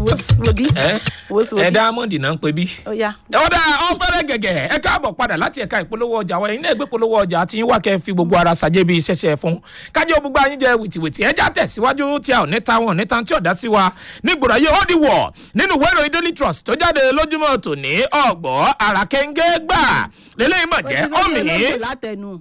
wòbí ẹ wòsí ẹ wòbí diamond náà ń pè bí. ó yá. ọ̀dà ọ̀fẹ́rẹ́ gẹ̀gẹ̀ ẹ káàbọ̀ padà láti ẹ̀ka ìpolówó ọjà wa ẹ̀yin náà gbé polówó ọjà tí yín wá kẹ́ ẹ fi gbogbo ara ṣàjẹ́ bí iṣẹ́ṣẹ́ fún kájọ́ gbogbo ayín jẹ wìtìwìtì ẹ já tẹ̀síwájú tí a ò ní ta wọn ò ní ta tí ọ̀dá sí wa nígbòrò ayé ó di wọ̀ nínú ìwé ìròyìn daily trust tó jáde lójúmọ́ tòní ọ̀gbọ́ àràkẹ́ńgẹ́ gbà lélẹ́yìn mọ̀ jẹ́ ọ̀mì. olóńgbò látẹnu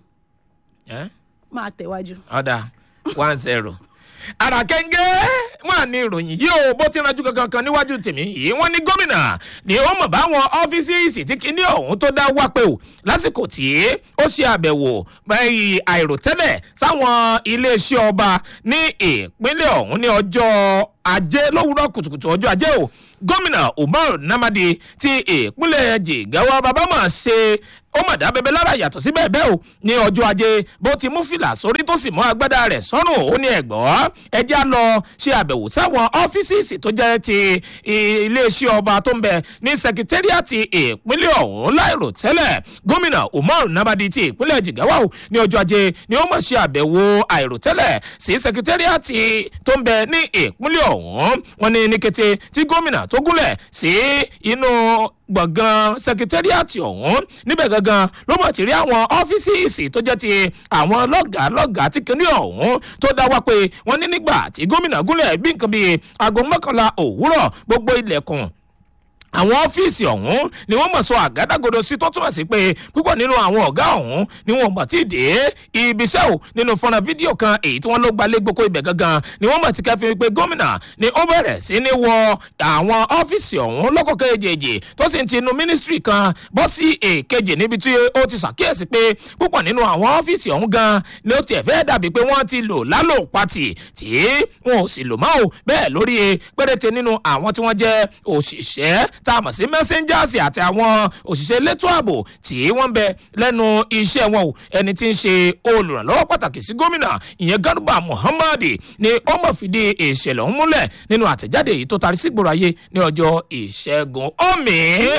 ẹ́ máa tẹ̀wájú. ọ̀dà one zero. àràkẹ́ńgẹ́ wà ní ìròyìn yìí o bó ti ranjú kankan kan níwájú tèmi yìí wọ́n ní gómìnà ni ó mọ̀ báwọn ọ́fíìsì tí kíní ọ̀hún tó dá wá pé o lásìkò tí ó ṣe àbẹ̀wò báyìí àìròtẹ́lẹ̀ sáwọn iléeṣẹ́ ọba ní ìpínlẹ̀ ọ̀hún ní ọjọ́ ajé lówùrọ̀ kùtùkùtù ọjọ́ ajé o gómìnà umar namadi ti ìpínlẹ̀ jigawa babama ṣe ó mọ̀ dá bẹbẹ lára yàtọ̀ sí bẹ́ẹ̀ bẹ́ẹ̀ o ní ọjọ́ ajé bó ti mú fìlà sórí tó sì mọ́ agbádá rẹ̀ sọ́rùn ó ní ẹ̀gbọ́ ẹjẹ́ á lọ ṣe àbẹ̀wò sáwọn ọ́fíìsì tó jẹ́ ti iléeṣẹ́ ọba tó ń bẹ ní sẹkítẹ́rìàtì ìpínlẹ̀ ọ̀hún láìrò tẹ́lẹ̀ gómìnà umar nabadi ti ìpínlẹ̀ jigawa o ní ọjọ́ ajé ni ó mọ̀ ṣe àbẹ̀wò àìròtẹ́lẹ̀ sí sẹkítẹ́rìàtì tó ń bẹ ní ìpínlẹ̀ ọ̀hún wọn ní ní kété tí gómìnà tó gúnlẹ̀ sí inú gbọ̀ngàn sẹkítẹ́rìàtì ọ̀hún níbẹ̀ gangan ló mọ̀ ti rí àwọn ọ́fíìsì tó jẹ́ ti àwọn lọ́gàá lọ́gàá tí kìíní ọ̀hún tó dá wá pé wọ́n ní nígbà tí gómìnà gúnlẹ̀ bí nǹkan bíi aago mọ́kànlá òwúrọ̀ gbogbo ilẹ̀kùn àwọn ọ́fíìsì ọ̀hún ni wọ́n mọ̀ sọ àgádágodo sí tó túmọ̀ sí pé púpọ̀ nínú àwọn ọ̀gá ọ̀hún ni wọ́n mọ̀ tí ì dé ibiṣẹ́ ò nínú fọ́nrán fídíò kan èyí tí wọ́n ló gbalẹ̀ gboko ibẹ̀ gangan ni wọ́n mọ̀ tí kẹfì pé gómìnà ni ó bẹ̀rẹ̀ sí ní wọ àwọn ọ́fíìsì ọ̀hún lọ́kọ̀ kejì tó sì ń ti inú mínísítírì kan bọ́ sí èkejì níbi tí ó ti ṣàkíyèsí pé púpọ̀ nínú àwọn ọ́fíìsì ọ̀hún gan ni ó tiẹ̀ fẹ́ dàbí pé wọ́n ti lò lálò pati tí wọn ò sì lò mọ́ ò bẹ́ẹ̀ lórí péréte nínú àwọn tí wọ́n jẹ́ òṣìṣẹ́ tá a mọ̀ sí messengers àti àwọn òṣìṣẹ́ elétò ààbò tí wọ́n ń bẹ lẹ́nu iṣẹ́ wọn o ẹni tí ń ṣe olùrànlọ́wọ́ pàtàkì sí gómìnà ìyẹn garba muhammad ni ó mọ̀ fìdí ìṣẹ̀lẹ̀ ọ̀hún múlẹ̀ nínú àtẹ̀jáde yìí tó tarí sígboro ayé ní ọjọ́ ìṣẹ́gun omi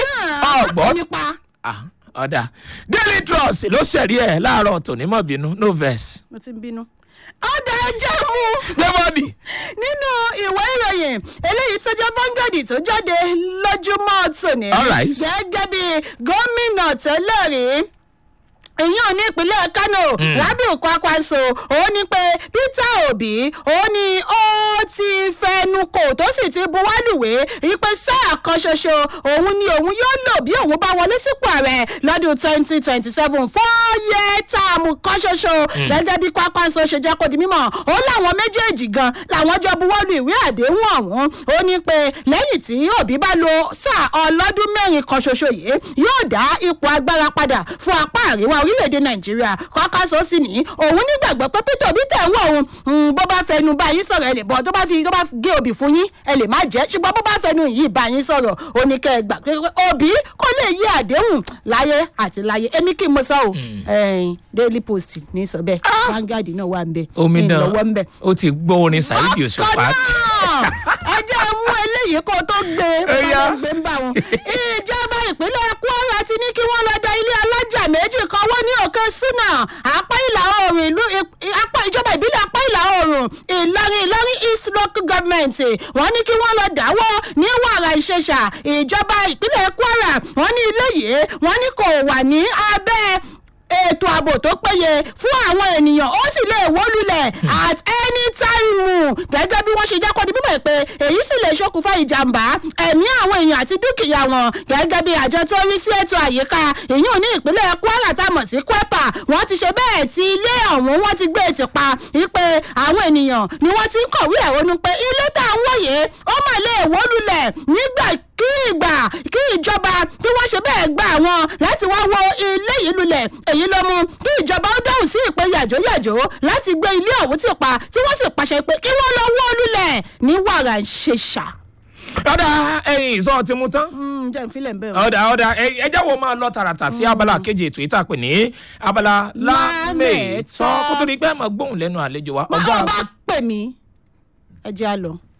ọgbọ́n nípa ọ̀dà daily trust ló ṣẹ̀rí ẹ̀ láàárọ̀ tòní mọ̀ bínú no verse. mo ti ń bínú. ọ̀dà ẹjẹ́ mú débọ̀dì nínú ìwé ìròyìn eléyìí tó jẹ́ vanguard tó jáde lójúmọ́ tòní. All right. gẹ́gẹ́ bí gómìnà tẹ́lẹ̀ rí èyàn ní ìpínlẹ̀ kano rabiu kwakwanso ó ní pé peter obi ó ní ó ti fẹnu kò tó sì ti buwálùwé wípé sáà kan ṣoṣo òun ni òun yóò lò bí òun bá wọlé sípò ààrẹ lọ́dún twenty twenty seven fọ́ọ̀yẹ táàmù kan ṣoṣo gẹ́gẹ́ bí kwakwanso ṣe jẹ́ kó di mímọ́ ó láwọn méjèèjì gan làwọn jọ buwọ́lù ìwé àdéhùn ọ̀hún ó ní pé lẹ́yìn tí òbí bá lo sáà ọlọ́dún mẹ́rin kan ṣoṣo yìí yóò dá ipò agbára padà fún apá àríwá orílẹ̀-èdè nàìjíríà kọ́kásó sì ní òun nígbàgbọ́ pé peter obi tẹ̀ ń wọ̀ òun mm, bó bá fẹnu bá yín sọ̀rọ̀ ẹ lè bọ̀ tó bá fi tó bá gé obì fún yín ẹ lè má jẹ́ ṣùgbọ́n bó bá fẹnu yìí bá yín sọ̀rọ̀ ó ní kẹ́ ẹ gbà pé òbí kò lè yí àdéhùn láyé àti láyé èmi kì í mo sọ o ẹ̀ẹ́n daily post ní sọ bẹ́ẹ̀ vanguard náà wà ń bẹ omidan ìlọ́wọ́ ń bẹ ó ti gbọ́ orin saheed òṣùpá ẹjẹ mú eléyìí kó tó gbé Ẹyà. bá gbé ń bá wọn. ìjọba ìpínlẹ̀ kwara ti ní kí wọ́n lọ da ilé alájà méjì kan wọ́n ní òkè súnà apá ìlà oòrùn ìlú ì- apá ìjọba ìbílẹ̀ apá ìlà oòrùn ìlọrin ìlọrin east local government wọ́n ní kí wọ́n lọ dáwọ́ ní wàrà ìṣẹ̀ṣà ìjọba ìpínlẹ̀ kwara wọ́n ní ilé yìí wọ́n ní kò wà ní abẹ́ ètò ààbò tó péye fún àwọn ènìyàn ó sì lè wó lulẹ̀ at any time gẹ́gẹ́ bí wọ́n ṣe jẹ́ kó di bíbẹ̀ pé èyí sì lè ṣokùnfà ìjàmbá ẹ̀mí àwọn èèyàn àti dúkìá wọn gẹ́gẹ́ bí àjọ tó ń rí sí ètò àyíká ìyún ní ìpínlẹ̀ kwara tá a mọ̀ sí kwepa wọ́n ti ṣe bẹ́ẹ̀ tí ilé ọ̀hún wọ́n ti gbé ètò pa wípé àwọn ènìyàn ni wọ́n ti ń kọ̀wé ẹ̀hónú pé ilé tá à ń wòye ó mà lè wó lulẹ̀ nígbà kí ìgbà kí ìjọba kí wọ́n ṣe bẹ́ẹ̀ gba àwọn láti wá wo ilé yìí lulẹ̀ èyí ló mú kí ìjọba ó dáhùn sí ìpè yàjóyàjó láti gbé ilé ọ̀hún ti pa tí wọ́n sì pàṣẹ pé kí wọ́n lọ wó lulẹ̀ ní wàrà ṣèṣà. ọ̀dà ẹ̀yìn ìsọ̀ ti mu tán jẹ́ ìfilẹ̀ ń bẹ̀ ọ̀dà ọ̀dà ẹ- ẹ jẹ́ wo máa lọ tààràtà sí abala kejì ètò ìta pè ní abala lámẹ̀tọ́ kó tó di pé ẹ máa gbóhùn lẹ́nu àlejò wa wọ́n ọ̀gá bá pè mí ẹ jẹ́ à lọ.